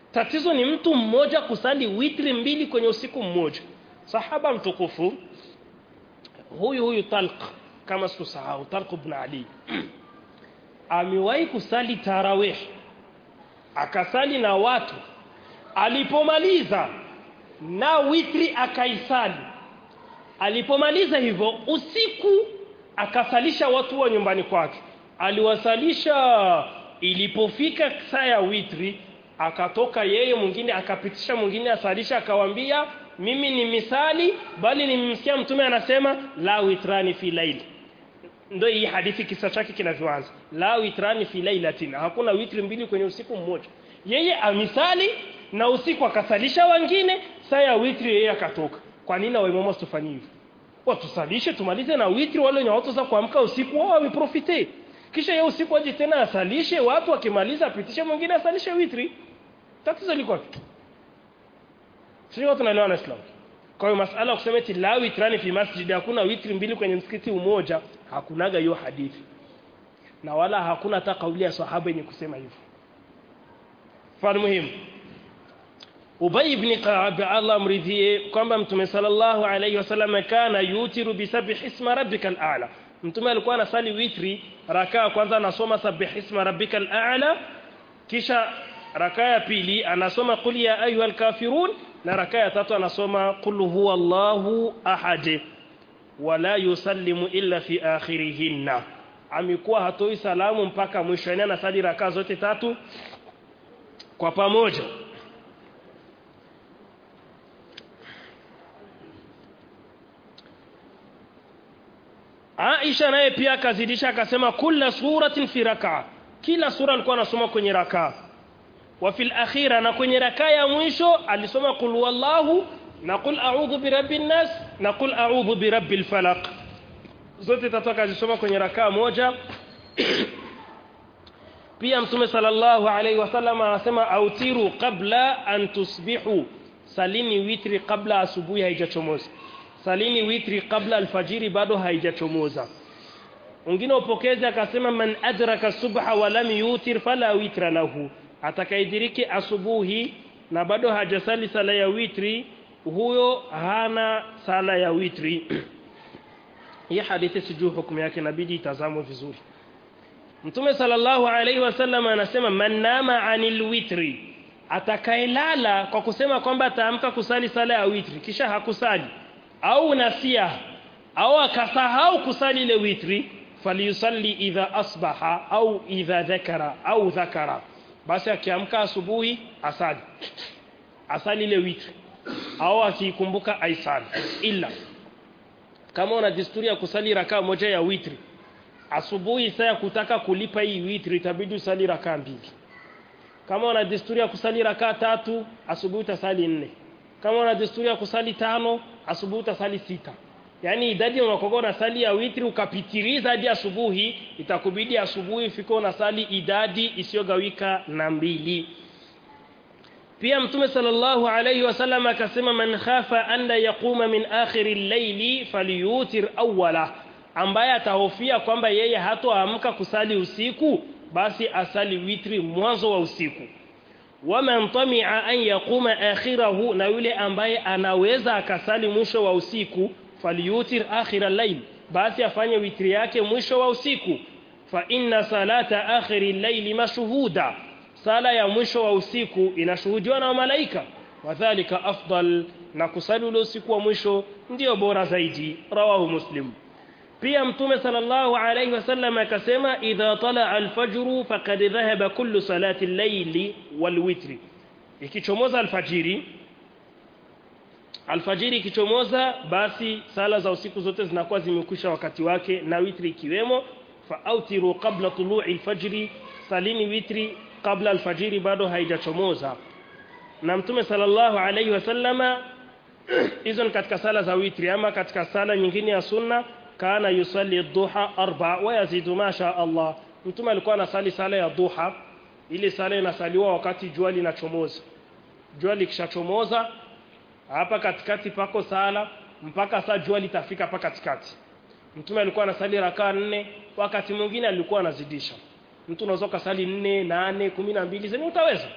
tatizo ni mtu mmoja kusali witri mbili kwenye usiku mmoja sahaba mtukufu huyu huyu Talq kama sikusahau Talq ibn Ali amewahi kusali tarawih akasali na watu alipomaliza na witri akaisali alipomaliza hivyo usiku akasalisha watu wa nyumbani kwake aliwasalisha ilipofika saa ya witri akatoka yeye mwingine akapitisha mwingine asalisha akawambia mimi ni misali bali nimemsikia mtume anasema la witrani fi laili ndio hii hadithi kisa chake kinavyoanza la witrani fi lailatin hakuna witri mbili kwenye usiku mmoja yeye amisali na usiku akasalisha wengine saa ya witri yeye akatoka kwa nini waimamu wasitufanyie hivyo watusalishe tumalize na witri wale wenye watu za kuamka usiku wao wameprofite kisha yeye usiku aje tena asalishe watu akimaliza apitishe mwingine asalishe witri tatizo liko wapi sio tunaelewana Islam kwa hiyo masala ya kusema eti la witrani fi masjid hakuna witri mbili kwenye msikiti umoja hakunaga hiyo hadithi na wala hakuna hata kauli ya sahaba yenye kusema hivyo mfano muhimu Ubay ibn Ka'ab Allah amridhie kwamba Mtume sallallahu alayhi wasallam kana yutiru bi sabih isma rabbikal a'la Mtume alikuwa anasali witri rakaa kwanza anasoma sabih isma rabbikal a'la kisha rakaa ya pili anasoma qul ya ayyuhal kafirun na rakaa ya tatu anasoma qul huwallahu ahad wala yusallimu illa fi akhirihinna amekuwa hatoi salamu mpaka mwisho yani anasali rakaa zote tatu kwa pamoja Aisha naye pia akazidisha akasema kila suratin fi rakaa kila sura alikuwa anasoma kwenye rakaa wa fil akhira na kwenye rakaa ya mwisho alisoma qul wallahu na qul a'udhu birabbin nas na qul a'udhu birabbil falaq zote tatu akazisoma kwenye rakaa moja pia mtume sallallahu alaihi wasallam anasema autiru qabla an tusbihu salini witri kabla asubuhi haijachomoza salini witri kabla alfajiri bado haijachomoza mwingine upokezi akasema man adraka subha wa lam yutir fala witra lahu atakaidiriki asubuhi na bado hajasali sala ya witri huyo hana sala ya witri hii hadithi sijui hukumu yake inabidi itazamwe vizuri Mtume sallallahu alaihi wasallam anasema man nama anil witri atakaelala kwa kusema kwamba ataamka kusali sala ya witri kisha hakusali au nasia au akasahau kusali ile witri falyusalli idha asbaha au idha dhakara au dhakara basi akiamka asubuhi asali asali ile witri au akikumbuka aisali illa kama una desturi ya kusali rakaa moja ya witri asubuhi saa ya kutaka kulipa hii witri itabidi usali rakaa mbili kama una desturi ya kusali rakaa tatu asubuhi utasali nne kama una desturi ya kusali tano asubuhi utasali sita yaani idadi unakoga unasali ya witri ukapitiliza hadi asubuhi itakubidi asubuhi ufike unasali idadi isiyogawika na mbili pia mtume sallallahu alayhi wasallam akasema man khafa an la yaquma min akhir al-layli falyutir awwala ambaye atahofia kwamba yeye hatoamka kusali usiku basi asali witri mwanzo wa usiku waman tami'a an yaquma akhirahu na yule ambaye anaweza akasali mwisho wa usiku falyutir akhira layl basi afanye witri yake mwisho wa usiku fa inna salata akhiri layli mashhuda sala ya mwisho wa usiku inashuhudiwa na malaika wadhālika afdal na kusali ule usiku wa mwisho ndio bora zaidi rawahu muslim pia mtume sallallahu alayhi wasallam akasema idha tala alfajru faqad dhahaba kullu salati al-layli walwitri ikichomoza alfajiri alfajiri ikichomoza basi sala za usiku zote zinakuwa zimekwisha wakati wake na witri ikiwemo fa autiru qabla tulu'i alfajri salini witri kabla alfajiri bado haijachomoza na mtume sallallahu alayhi wasallama hizo ni katika sala za witri ama katika sala nyingine ya sunna kana yusalli duha arba wa yazidu ma sha Allah mtume alikuwa anasali sala ya duha ile sala inasaliwa wakati jua linachomoza jua likishachomoza hapa katikati pako sala mpaka saa jua litafika hapa katikati mtume alikuwa anasali rakaa nne wakati mwingine alikuwa anazidisha mtu unaweza kusali nne nane kumi na mbili zenye utaweza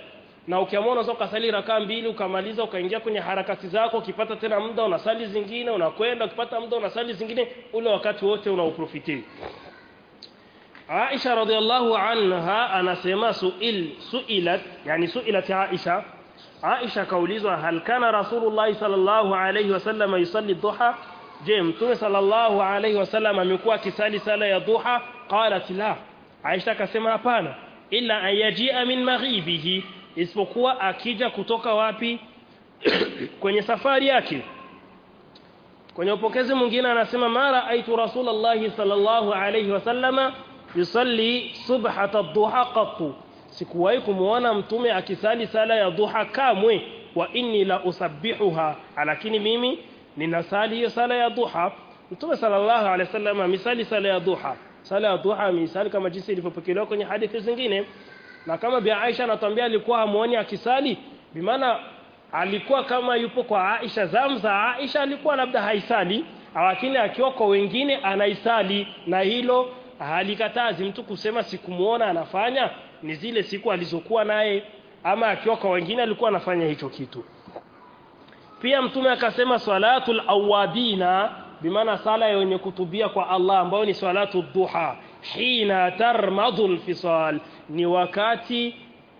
na ukiamua unaweza ukasali rakaa mbili ukamaliza ukaingia kwenye harakati zako ukipata tena muda unasali zingine unakwenda ukipata muda unasali zingine ule wakati wote unauprofiti Aisha radhiallahu anha anasema suil suilat yani suilat Aisha Aisha kaulizwa hal kana Rasulullah sallallahu alayhi wasallam yusalli dhuha je mtume sallallahu alayhi wasallam amekuwa akisali sala ya dhuha qalat la Aisha akasema hapana illa ayajia min maghibihi isipokuwa akija kutoka wapi kwenye safari yake kwenye upokezi mwingine anasema mara aitu rasulullah sallallahu alayhi wasallama yusalli subhata ad-duha qattu sikuwahi kumuona mtume akisali sala ya duha kamwe wa inni la usabbihuha lakini mimi ninasali hiyo sala ya duha mtume sallallahu alaihi wasallam misali sala ya duha sala ya duha misali kama jinsi ilivyopokelewa kwenye hadithi zingine na kama bi Aisha anatuambia alikuwa hamuoni akisali bimaana alikuwa kama yupo kwa Aisha zamza Aisha alikuwa labda haisali lakini akiwa kwa wengine anaisali na hilo halikatazi mtu kusema sikumuona anafanya ni zile siku alizokuwa naye ama akiwa kwa wengine alikuwa anafanya hicho kitu pia mtume akasema salatul awadina bimaana sala yenye kutubia kwa Allah ambayo ni salatu duha hina tarmadul fisal ni wakati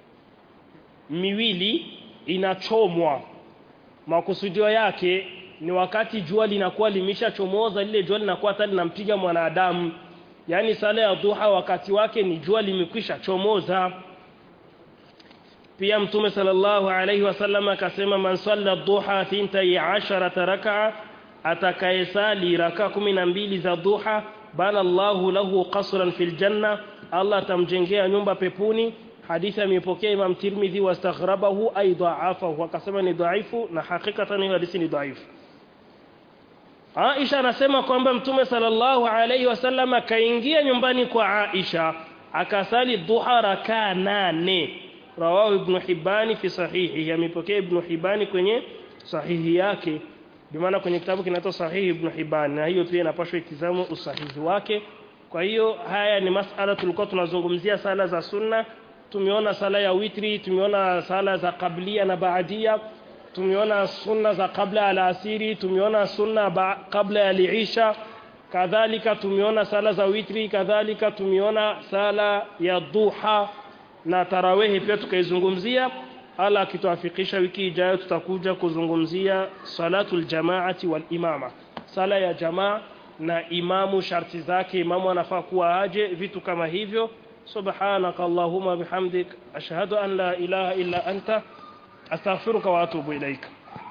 miwili inachomwa makusudio yake ni wakati jua linakuwa limeshachomoza lile jua linakuwa hata linampiga mwanadamu yani sala ya duha wakati wake ni jua limekwisha chomoza pia mtume sallallahu alayhi wasallam akasema man salla duha thintai asharata rak'a atakayesali raka kumi na mbili za duha bana Allahu lahu qasran fil janna Allah atamjengea nyumba pepuni hadithi amepokea Imam Tirmidhi wastaghrabahu ay dha'afahu akasema ni dhaifu na hakikatan hiyo hadithi ni dhaifu Aisha anasema kwamba Mtume sallallahu alayhi wasallam akaingia nyumbani kwa Aisha akasali duha rakaa nane rawahu ibn Hibani fi sahihi amepokea ibn Hibani kwenye sahihi yake bimaana kwenye kitabu kinaitwa sahihi ibn Hibani na hiyo pia inapaswa itizamo usahihi wake kwa hiyo haya ni masala tulikuwa tunazungumzia sala za sunna tumeona sala ya witri tumeona sala za kablia na baadia tumeona sunna za kabla ya asiri tumeona sunna ba, kabla ya liisha kadhalika tumeona sala za witri kadhalika tumeona sala ya duha na tarawehi pia tukaizungumzia ala akituafikisha wiki ijayo tutakuja kuzungumzia salatul jamaati wal imama sala ya jamaa na imamu sharti zake imamu anafaa kuwa aje vitu kama hivyo subhanaka allahumma bihamdik ashhadu an la ilaha illa anta astaghfiruka wa atubu ilaika